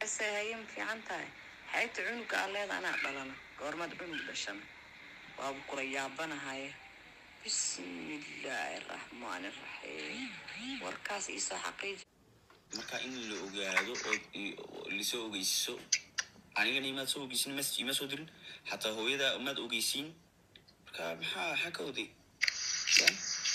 haye ma fiican tahay xaybta cunuga aa leeda anaa dhalana goormaad cunug dhashana waabu kula yaabanahaye bismillaahi raxmaani raxiim warkaas iisoo xaqiiji marka in la ogaado oo lasoo ogeysiiso anigana imaad soo ogeysin message ima soo dirin xataa hooyada maad ogeysiin marka maxaa maxaa ka oday ya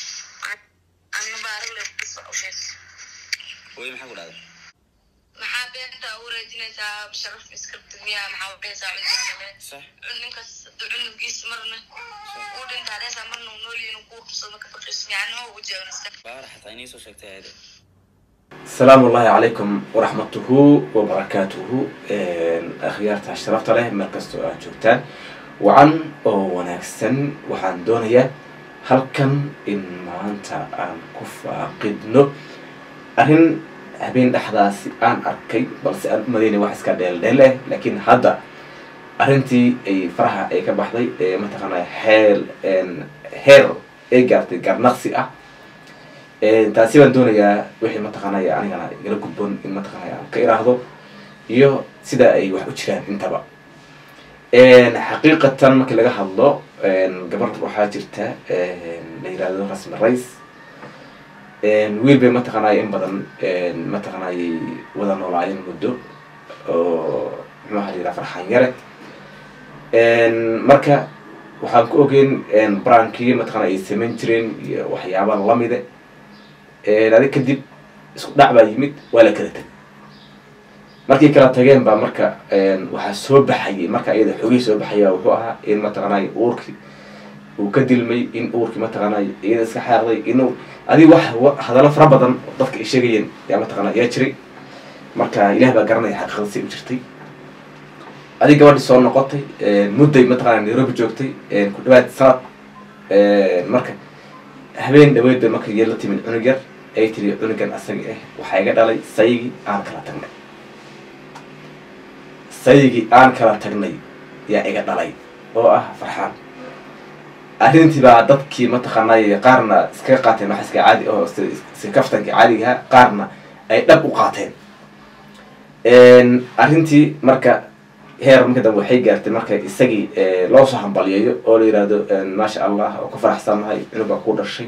hooya maxaa ku dhahda maxaa beenta u raajinaysaa sharaf iskribta miyaa maxaa udhehaysaa cunugaaale sax ninkaas haduu cunugiis marna uu dhintaa dhehaysaa marna uu noolyihin uu kuu qabsado maka faqiis miyacna oo u jeewnasta baara xataa inay soo sheegtay ayada asalaamu ullahi calaykum waraxmatuhu wabarakaatuhu akhyaarta sharafta leh meel kastoo aad joogtaan wacan oo wanaagsan waxaan doonayaa halkan in maanta aan ku faaqidno arrin habeen dhexdaasi aan arkay balse aan umadeyna wax iska dheeldheeleh laakiin hadda arrintii ay faraha ay ka baxday ee mataqaanaa heel heer ay gaartay garnaqsi ah taasi baan doonayaa wixii mataqaanaya anigana igala gudboon in mataqaanaya aan ka iraahdo iyo sida ay wax u jiraan intaba xaqiiqatan markii laga hadlo gabar waxaa jirta la yirahdo rasmi rays wiil bay mataqaanaya in badan mataqaanayay wada noolaayeen muddo oo muxuaha la yiraha farxaan yare marka waxaan ku ogeyn brankii mataqana ay samayn jireen iyo waxyaaba lamide adig kadib isku dhac baa yimid waa la kala tegay markay kala tageen baa marka waxaa soo baxayay marka iyada xoogihii soo baxaya wuxuu ahaa in mataqaanay uurkii uu ka dilmay in uurkii mataqaanay iyada iska xaaqday inuu adig wax hadallo fara badan dadka ay sheegayeen yaa mataqana yaa jiray marka ilaah baa garanaya xaqiiqada si u jirtay adig gabadhi soo noqotay mudday mataqana nairobi joogtay ku dhawaad sanad marka habeen dhaweyd bay marka yar la timid cunug yar ay tiri cunugan asaga ah waxaa iga dhalay sayigii aan kala tagnay sayigii aan kala tagnay yaa iga dhalay oo ah farxaan arrintii baa dadkii mataqaanay qaarna iskaga qaateen waxa iska caadi oo si kaftankii caadigaha qaarna ay dhab u qaateen arrintii marka heer marka dambe waxay gaartay marka isagii loo soo hambaliyeeyo oo la yihahdo maasha allah oo ku faraxsannahay cunuga ku dhashay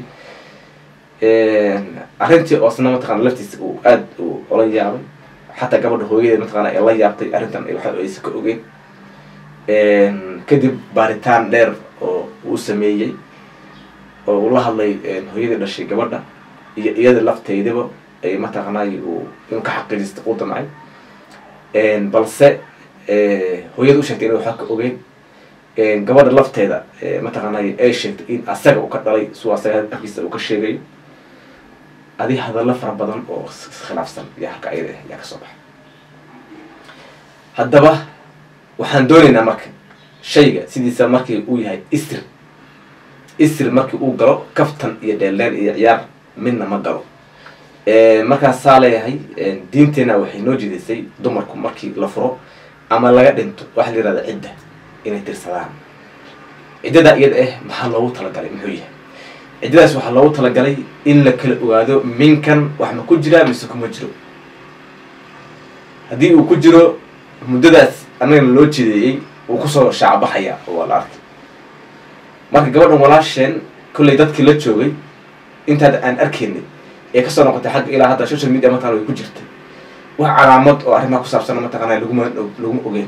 arrintii oosna mataqana laftiisa uu aada u ola yaabay xataa gabadha hooyadeed mataqana ay la yaabtay arrintan waxa aysa ka ogeen kadib baaritaan dheer oo uu sameeyey oo uu la hadlay hooyadii dhashay gabadha iyo iyada lafteydaba ay mataqanay uu in ka xaqiijista u damcay balse hooyada u sheegtay ina waxaa ka ogeyn gabadha lafteeda mataqaanay ay sheegtay in asaga uu ka dhalay suu asaga afkiisa uu ka sheegayo adi hadallo fara badan oo khilaafsan iyo halka ayada ah yaa kasoo baxay haddaba waxaan doonaynaa marka shayga sidiisa markii uu yahay isr isr markii uu galo kaftan iyo dheeldheel iyo ciyaar midna ma galo markaasaa leeyahay diinteena waxay noo jidaysay dumarku markii la furo ama laga dhinto waxa la yihahda cidda inay tirsadaan ciddada iyada ah maxaa loogu talagalay muxuu yahay ciddadaas waxaa loogu talagalay in la kala ogaado minkan wax ma ku jiraa mise kuma jiro haddii uu ku jiro muddadaas annagana loo jeedeeyey uu kusoo shaacbaxaya waa la arkay marka gabadhan walaasheen kollay dadkii la joogay intaad aan arkaynay ee kasoo noqotay xagga ilaa hadda social media mataqana way ku jirtay wax calaamad oo arrimaha ku saabsan mataqana laguma laguma ogeen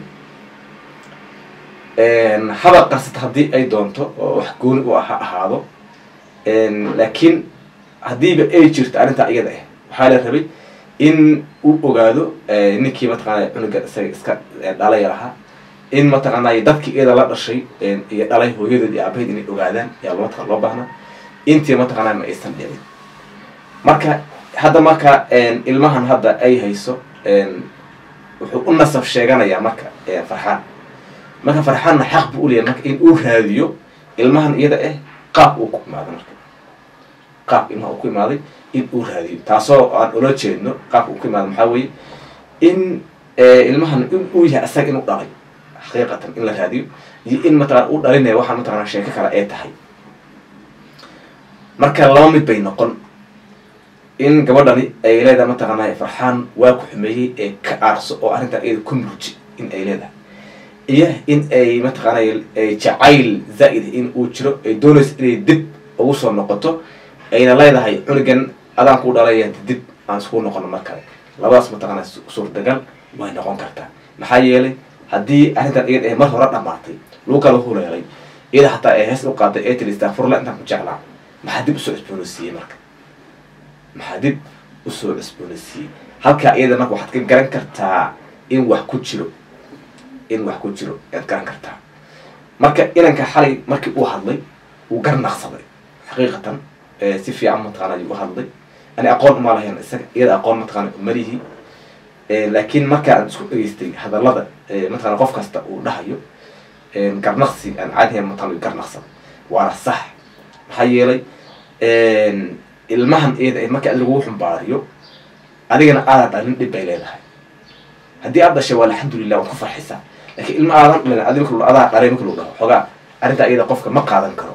haba qarsata haddii ay doonto oo wax gooni u ha ahaado laakiin haddiiba ay jirto arrintaa iyada ah waxaa la rabay in uu ogaado ninkii mataqaana cunuga isaga iska dhalaya lahaa in mataqaanay dadkii iyada la dhashay iyo dhalay hooyadood iyo aabaheed inay ogaadaan yaa mataqana loo baahnaa intii mataqaana ma aysan dhicin marka hadda marka ilmahan hadda ay hayso wuxuu u nasab sheeganayaa marka farxaan marka farxaanna xaq buu uleeyahay marka in uu raadiyo ilmahan iyada ah qaab uu ku imaado marka qaab ilmaha uu ku imaaday in uu raadiyo taasoo aan ula jeedno qaabka uu ku imaado maxaa weeye in ilmahan in uu yahay asaga inuu dhalay xaqiiqatan in la raadiyo iyo in mataqana uu dhalinaya waxaa mataqana sheeko kale ay tahay marka laba mid bay noqon in gabadhani ay leedahay mataqaanaa farxaan waa ku xumeeyey ee ka aarso oo arrintan iyada ku murji in ay leedahay iyo in ay mataqaanay jacayl zaa'id in uu jiro ay doonayso inay dib ugu soo noqoto ayna leedahay cunugan adaan ku dhalaya dib aan isku noqono mar kale labadaas mataqaana suurtagal way noqon kartaa maxaa yeelay haddii arrintan iyada ee mar hore dhamaatay lagu kala huleelay iyada xataa ay hees u qaaday ee tiri istakfurla intaan ku jeclaa maxaa dib usoo cusboonaysiiyey marka maxaa dib usoo cusboonaysiiyey halkaa iyada marka waxaad ka garan kartaa in wax ku jiro in wax ku jiro ayaad garan kartaa marka inanka xalay markii uu hadlay uu garnaqsaday xaqiiqatan si fiican mataqana ayuu u hadlay ani aqoon uma lahayn isaga iyada aqoon mataqana umalihi laakiin markaan isku dhegeystay hadallada mataqana qof kasta uu dhahayo garnaqsi aan caadihayn mataqana garnaqsaday waana sax maxaa yeelay ilmahan iyada ee marka lagu xumbaariyo adigana aadan dhalin dhib bay leedahay haddii aad dhashay waa alxamdulilah waan ku farxisaa lakiin ilma aadan dhalin adi marka adaa dhalay marka lagu dhaho xoogaa arrintaa iyada qofka ma qaadan karo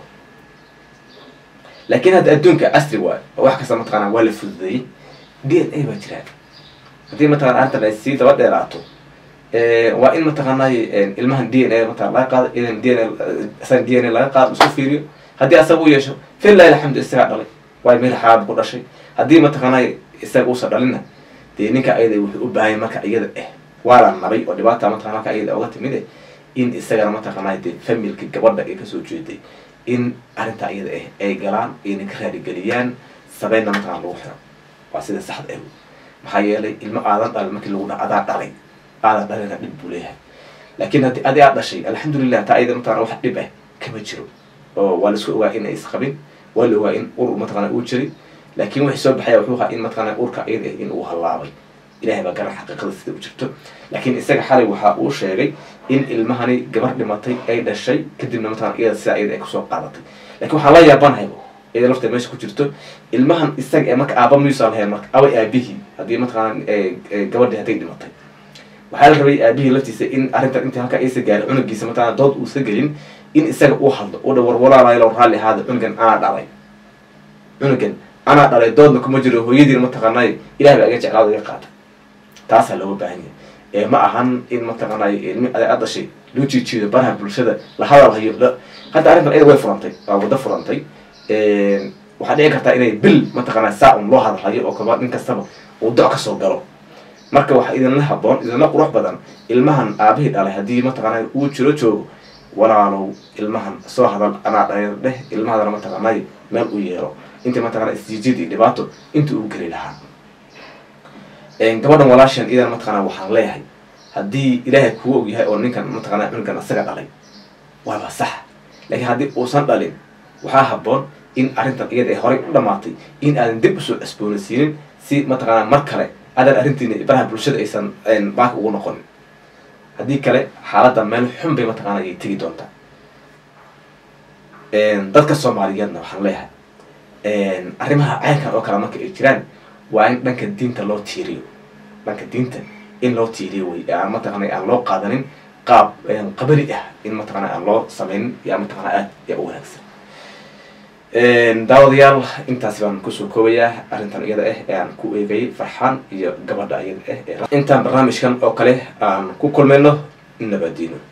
laakiin hadda adduunka casri waayo oo wax kasta mataqana waa la fududeeyey d n a baa jiraan haddii mataqana arrintan ay sii daba dheeraato waa in mataqaanay ilmahan d n a mataqana laga qaado idan d n a isaga d n a laga qaado isku fiiriyo haddii asaga u yeesho fillahi alxamdu isagaa dhalay waayo meel xaalaad ku dhashay haddii mataqaanay isaga uusa dhalinna dee ninka ayada wuxuu u baahanya marka iyada eh waa la nabay oo dhibaata mataqana marka iyada oga timid eh in isagana mataqaanay dee familka gabadha ay kasoo jeeday in arrintaa iyada ah ay galaan ayna ka raadigeliyaan sabeynna mataqana lagu xiro waa sida saxda ah maxaa yeelay ilmo aadan dhalin markii lagu dhaha adaa dhalay aadan dhalina dhib buu leeyahay laakiin haddii adi aad dhashay alxamdulilah taa iyada mataqana wax dhib ah kama jiro oo waa laisku ogaa in ay isqabin waa la ogaa in ur mataqana uu jiray laakiin wixii soo baxaya wuxuu ahaa in mataqana urka iyada ah in uu hallaabay ilahay baa garan xaqiiqada sida u jirto laakiin isaga xalay waxa uu sheegay in ilmahani gabar dhimatay ay dhashay kadibna mataqana iyada sidaa iyada ay kusoo qaadatay lakin waxaan la yaabanahayba iyada lafta meesha ku jirto ilmahan isaga ee marka aaba miyuusan lahayn marka away aabihii haddii mataqana gabadhii hadday dhimatay waxaa la rabay aabihii laftiisa in arrintan intii halkaa aysa gaarin cunugiisa mataqana dood uusa gelin in isaga uu hadlo u dha war walaalaaylo raalli ahaada cunugan anaa dhalay cunugan anaa dhalay doodna kuma jiro hooyadiina mataqaanay ilahay baa iga jeclaada iga qaata taasaa looga baahan yahay ee ma ahan in mataqaanay ilmi aad dhashay loo jiijiido baraha bulshada la hadal hayo hadda arrintan iyada way furantay waa waddo furantay waxaa dhici kartaa inay bil mataqaanaa saa un loo hadalhayo oo kaba nin kastaba uu doc kasoo galo marka waxaa idinla haboon idinla qurux badan ilmahan aabihii dhalay haddii mataqaanay uu jiro joogo walaalow ilmahan soo hadal anaa dhalay dheh ilmahadana mataqaanay meel u yeero intii mataqana isjiijid iyo dhibaato intii uu geli lahaa gabadhan walaashan idan mataqana waxaan leeyahay haddii ilaahay kugu og yahay oo ninkan mataqana cunugan asaga dhalay waaba sax laakiin haddii uusan dhalin waxaa haboon in arrintan iyada ay horay u dhamaatay in aadan dib usoo cusboonaysiinin si mataqana mar kale aadan arrintiina baraha bulshada aysan baaka ugu noqonin haddii kale xaaladda meel xun bay mataqana ayay tegi doontaa dadka soomaaliyeedna waxaan leeyahay arrimaha caynkan oo kale marka ay jiraan waa in dhanka diinta loo tiiriyo dhanka diinta in loo tiiriyo wey aan mataqana aan loo qaadanin qaab qabali ah in mataqana aan loo sameynin yaa mataqana aad yaa u wanaagsan daawadayaal intaas baan kusoo koobayaa arrintan iyada ah ee aan ku eegayay farxaan iyo gabadha iyada ah intaan barnaamijkan oo kale aan ku kulmayno nabadiino